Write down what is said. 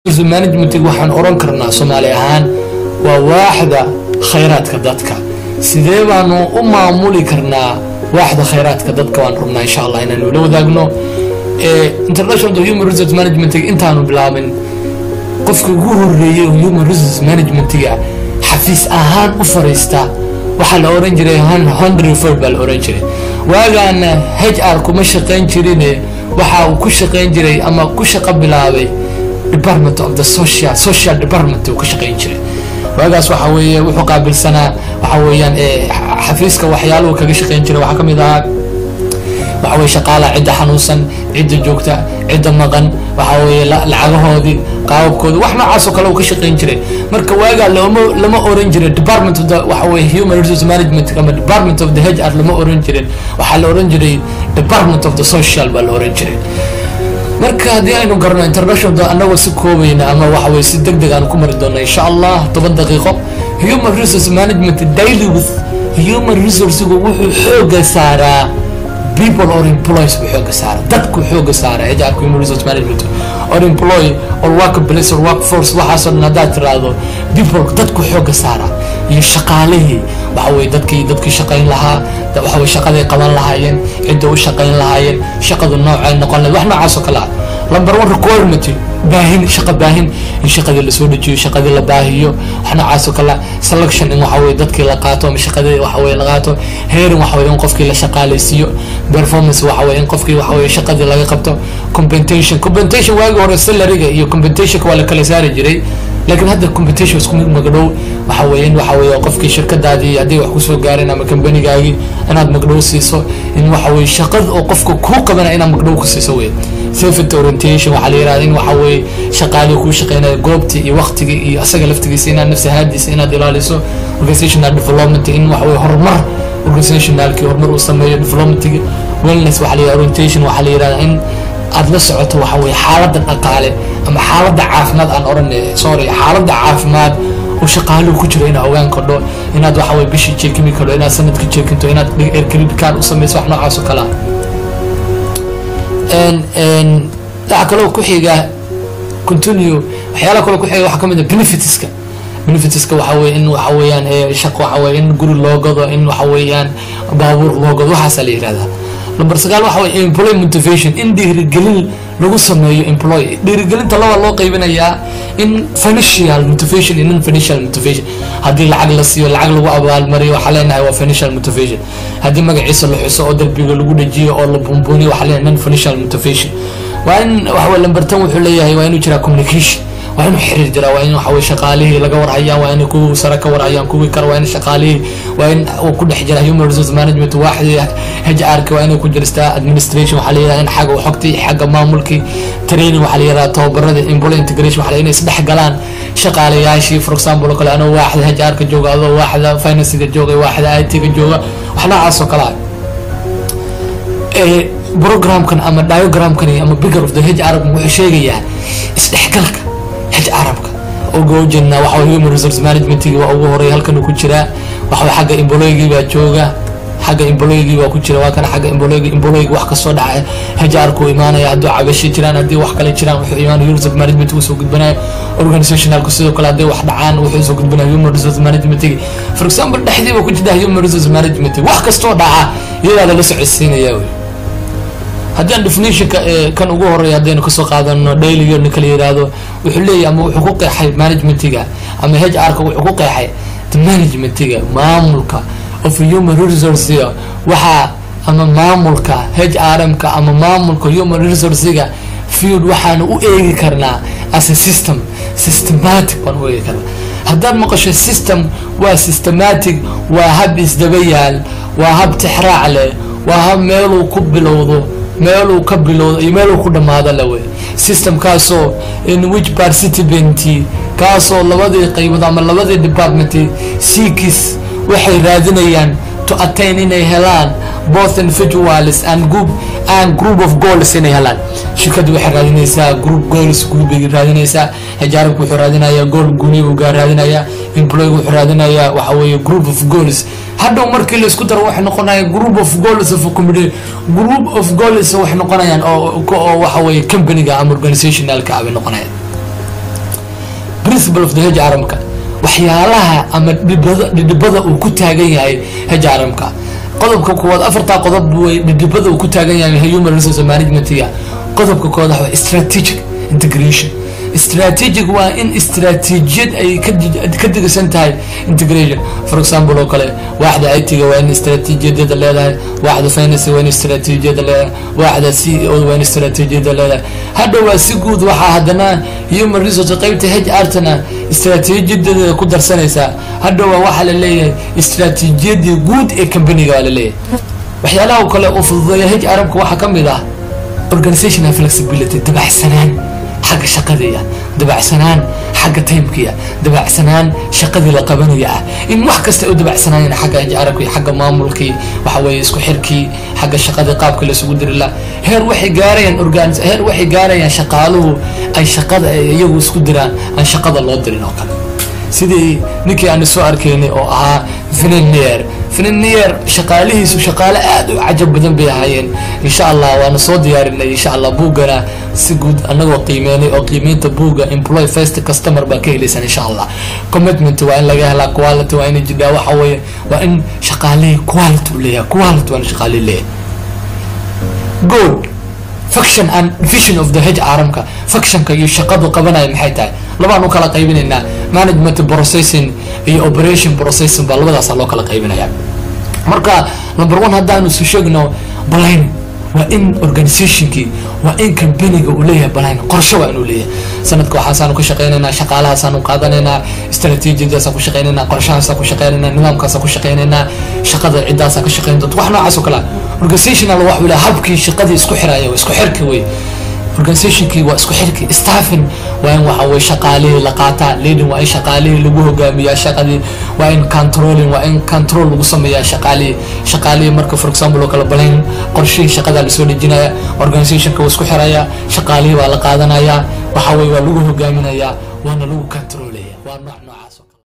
management waxaan oran karnaa soomaali ahaan waa waaxda khayraadka dadka sidee baanu u maamuli karnaa waaxda khayraadka dadka waan rabnaa insha allah inaanu la wadaagno international human resource management intaanu bilaabin qofka ugu horeeyey oo human resource managementiga xafiis ahaan u fariista waxaa la oran jiray hundred ford baa la oran jiray waagaana h r kuma shaqayn jirine waxa uu ku shaqayn jiray ama ku shaqo bilaabay department of the social social department uu ka shaqayn jiray waagaas waxa weeye wuxuu qaabilsanaa waxa weeyaan xafiiska waxyaaluhu kaga shaqayn jiray waxaa kamid ahaa waxa weye shaqaalaha cidda xanuunsan cidda joogta cidda maqan waxa weeye lacagahoodii qaababkoodii wax noocaasoo kale uu ka shaqayn jiray marka waagaa lama lama oran jirin department of the waxa weye human resource management ama department of the h r lama oran jirin waxaa la oran jiray department of the social baa la oran jiray marka haddii aynu garno international anagoo si koobayna ama waxa weye si deg deg aan ku mari doona insha allah toban daqiiqo human resource management daily with human resourcegu wuxuu xooga saaraa people or employees buu xooga saara dadku xooga saara hrka human resource management or employ or workplace or workforce waxaasoo dhan haddaad tiraahdo people dadku xooga saara iyo shaqaalihii waxa weye dadkii dadkii shaqayn lahaa waxa weye shaqaday qaban lahaayeen cidda u shaqayn lahaayeen shaqadu noocay noqon lahayd wax noocaasoo kale ah number one requirement baahin shaqa baahin in shaqadii lasoo dejiyo shaqadii la baahiyo wax noocaasoo kale selection in waxa weye dadkii la qaato ama shaqadii waxa weye la qaato hearing waxa weye in qofkii la shaqaalaysiiyo performance waxa weye in qofkii waxa weye shaqadii laga qabto compensation compensation waagi hore salariga iyo compensationka waa la kala saari jiray laakiin hadda competition isku mid magdhow waxa weye in waxa weye qofkii shirkadaadii haddii wax kusoo gaareen ama kambanigaagii inaad magdhow siiso in waxa weye shaqada oo qofka kuu qabana inaad magdhow ku siiso wey safety orientation waxaa la yirahda in waxa weye shaqaalii kuu shaqeynaya goobtii iyo waqtigii iyo asaga laftigiisa inaad nafsi haadiisa inaad ilaaliso organizational development in waxa weye horumar organizationalkii horumar uu sameeyo developmentigi wellness waxaa la yirahda orientation waxaa la yirahda in aada la socoto waxa weye xaaladda dhaqaale ama xaaladda caafimaad aan oran sorry xaaladda caafimaad oo shaqaaluhu ku jiro inaad ogaan kardho inaad waxa weye bishii jeekimi kardho inaad sanadka jeekinto inaad aircredit card u samayso wax noocaas oo kale ah waxa kaloo ku xiga continue waxyaala kaloo ku xiga waxaa kamid ah benefitska benefitska waxa weye in waxa weeyaan shaqo waxa weye in guri loo gado in waxa weeyaan baabuur loo gado waxaasaa la yihahdaa number sagaal waxa weye employ motivation in dhiirigelin lagu sameeyo employ dhiirigelinta laba loo qaybinayaa in financial motivation iyo non financial motivation haddii lacag la siiyo lacag lagu abaalmariyo waxaa leenahay waa financial motivation haddii magaciisa la xuso oo darbiga lagu dhajiyo oo la buunbuuniyo waxaa leenahay non financial motivation waa in waxa weye lamber ten wuxuu leeyahay waa inuu jiraa communication waa inuu xiriir jiraa waa in waxa weye shaqaalihii laga warhayaan waa in kuwii sare ka warhayaan kuwii kale waa in shaqaalihii waa in uu ku dhex jira human resource management waaxdii h r ka waa inay ku jiristaa administration waxaa la yihahda in xagga xogtii xagga maamulkii training waxaa la yihahda tababarada employee integration waxaa la inay isdhex galaan shaqaalayaashii for example oo kale anoo waaxda h r ka jooga adoo waaxda financiga jooga waaxda i t ka jooga wax noocaas oo kale ah programkan ama diagramkan ama bigger of the h r wuxuu sheegayaa isdhexgalka h arabka uga ujeednaa waxa human resource managementigi waa ugu horeey halkan ku jiraa waxa xagga employgii baa jooga xagga employgii baa ku jira waa kana xagga employgi employgi wax kasoo dhaca HR ku imaanaya hadduu cabashi jiraan haddii wax kale jiraan wuxuu imaanaya human resource management uu soo gudbinaya organizationalku sidoo kale haddii wax dhacaan wuxuu soo gudbinaya human resource management for example dhexdii baa ku jirta human resource management wax kastoo dhaca iyadaada la socodsiinaya wey haddii aan definitionka kan ugu horeeya haddaynu kasoo qaadano dailyga ninka la yihahdo wuxuu leeyahy ama wuxuu ku qeexay managementiga ama h r ka wuxuu ku qeexay managementiga maamulka of human resourcega waxaa ama maamulka h r m ka ama maamulka human resourcega field waxaanu u eegi karnaa as a system systematic baan u eegi karnaa haddaad maqasho system waa systematic waa hab isdaba yaal waa hab tixraac leh waa hab meeluu ku bilowdo meeluu ka bilowdo iyo meeluu ku dhamaado lawe systemkaasoo in which participant kaasoo labadii qaybood ama labadii department seekis waxay raadinayaan to attain inay helaan both individuals and group and group of goals inay helaan shirkaddu waxay raadinaysaa group goals group bay raadinaysaa hijaarabku wuxuu raadinayaa goal guni buu gaa raadinayaa employee wuxuu raadinayaa waxa weeye group of goals hadhow markii la isku daro waxay noqonayaan group of goals of community group of goals waxay noqonayaan oo oo waxa weeye companyga ama organizationalka ah bay noqonayaan principle of the hedge aramka waxyaalaha ama dhibada dhidhibada uu ku taagan yahay hedge aramka qodobka koowaad afartaa qodob way dhidhibada uu ku taagan yahay human resource managementiga qodobka koowaad waxa strategic integration strategic waa in istaraatiijiyad ay ka digsan tahay integration for example oo kale waaxda itiga waa in istaraatiijiyadeeda leedahay waaxda finance waa in istaraatiijiyada leedahay waaxda c e o waa in istaraatiijiyada leedahay hadha waa si guud waxaa haddana human resource qaybta h artana istaraatiijiyadeeda ku darsanaysaa hadha waa waxaa la leeyahay istaraatiijiyadii guud ee companiga waa la leeyahay waxyaalaha kale oo fududeeya h arabka waxaa ka mid ah organizational flexibility dabacsanaan xagga shaqadiia dabacsanaan xagga timekii dabacsanaan shaqadii la qabanaya ah in wax kasta u dabacsanaayeen xagga arabkii xagga maamulkii waxa weeye isku xirkii xagga shaqadii qaabka laisugu diri la heer waxay gaarayaan organ heer waxay gaarayaan shaqaaluhu ay shaqada iyagu isku diraan aan shaqada loo dirin oo kale sidii ninkii aanu soo arkaynay oo ahaa finanier finanier shaqaalihiisu shaqaale aada u cajab badan bay ahaayeen insha allah waana soo diyaarinay insha allah buuggana si guud anagoo qiimeynay oo qiimeynta buugga employ first customer baa ka helaysan insha allah commitment waa in laga helaa quality waa in jidhaa waxa weeye waa in shaqaalihii quality u leeyahay quality waa in shaqaalihi leeyahay good faction and vision of the hedge caaramka factionka iyo shaqadu qabanaya maxay tahay labaan u kala qaybinaynaa management processing iyo operation processing baa labadaasa loo kala qaybinaya marka number one haddaanu isu sheegno balayn waa in organizationkii waa in companiga uu leeyahay balayn qorsho waa inuu leeyahay sanadka waxaasaanu ka shaqeynaynaa shaqaalahaasaanu qaadanaynaa strategiadaasaan ku shaqeynaynaa qorshahaasaan ku shaqeynaynaa nidaamkaasaan ku shaqeynaynaa shaqada cidaasaan ka shaqeyn doonta wax noocaas oo kale organizational wax uu leeyahay habkii shaqadii isku xiraya isku xirki wey organizationkii waa isku xirki staffing waa in waxa weye shaqaalihii la qaataa leading waa in shaqaalihii lagu hogaamiyaa shaqadii waa in controlling waa in control lagu sameeyaa shaqaalihii shaqaalihii marka for example oo kale balayn qorshihii shaqada lasoo dejinaya organizationka waa isku xiraya shaqaalihii waa la qaadanaya waxa weye waa lagu hogaaminayaa waana lagu controlaya waa nooc noocaas